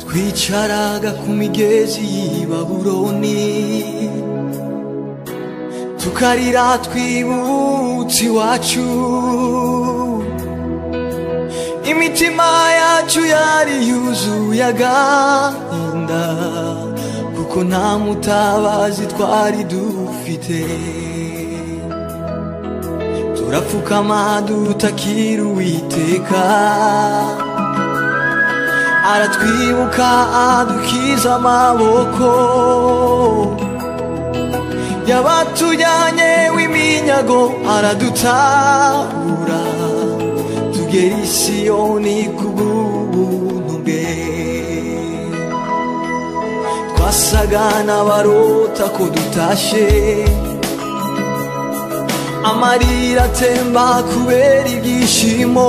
twicaraga ku migezi y'i babuloni tukarira twibutse iwacu imitima yacu yari yuzuye agahinda kuko nta mutabazi twari dufite turapfukama dutakira uwiteka aratwibuka adukiza amaboko yabatujyanye w'iminyago aradutabura tugera i siyoni kubw'ubuntu bwe twasaga n'abarota ko dutashe amarira atemba kubera ibyishimo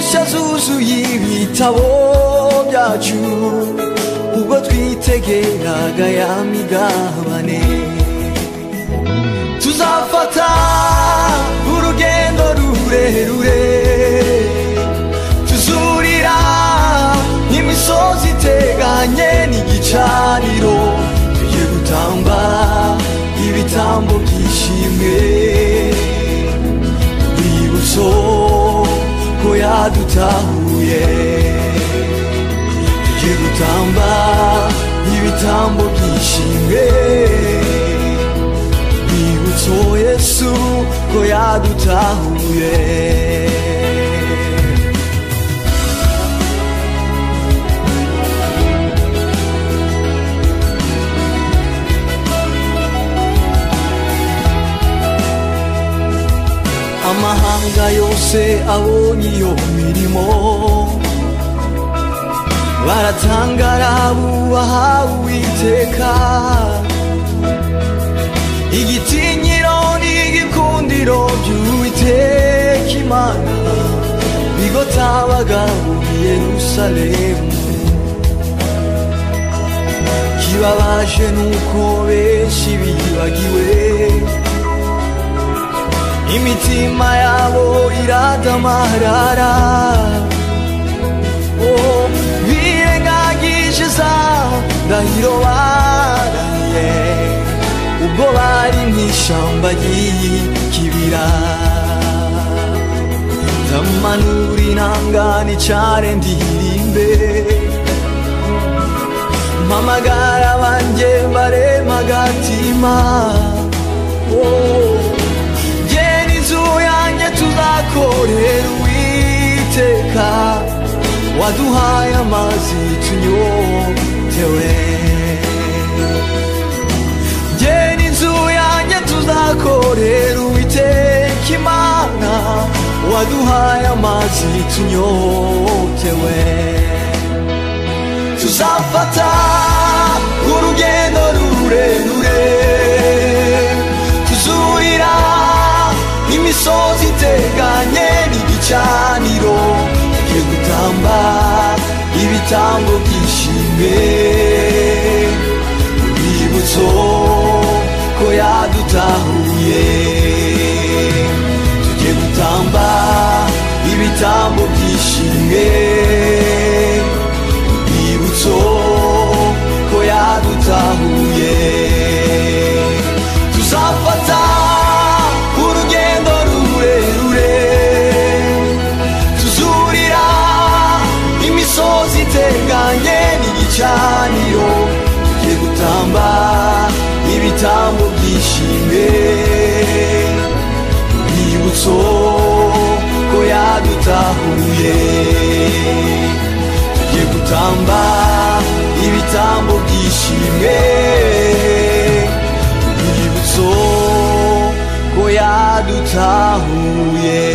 nshya zuzuye ibitabo byacu ubwo twitegeraga ya migabane tuzafata urugendo rurerure tuzurira imisozi iteganye n'igicaniro tugiye gutamba ibitambo byishimwe urwibutso ko yadutahuye tugiye gutamba ibitambo byishimwe rwibutso yesu ko yadutahuye amahanga yose abonye iyo mirimo baratangara bubaha uwiteka igitinyiro n'igikundiro by'uwiteka imana bigotabaga muri yerusalemu kibabaje nuko benshi bibagiwe imitima yabo iradamarara oh, birengagije za ndahiro baraye ubwo bari mu ishyamba ry'ikibira ndamanura inanga nicare ndirimbe mpamagara banjye baremagatima oh. yanjye tuzakorera uwiteka waduhaye amazi tunyotewe ngena inzu yanjye tuzakorera uwiteka imana waduhaye amazi tunyotewe tuzafata urugendo rurerure tuzurira imisozi iteganye n'igicaniro tugiye gutamba ibitambo byishimwe urwibutso ko yadutahuye tugiye gutamba ibitambo byishimwe urwibutso ko yadutahuye tuzafata urugendo rurerure tuzurira imisozi iteganye n'igicaniro tugiye gutamba ibitambo byishimwe urwibutso ko yadutahuye tugiye gutamba ibitambo byishimwe urwibutso ko yadutahuye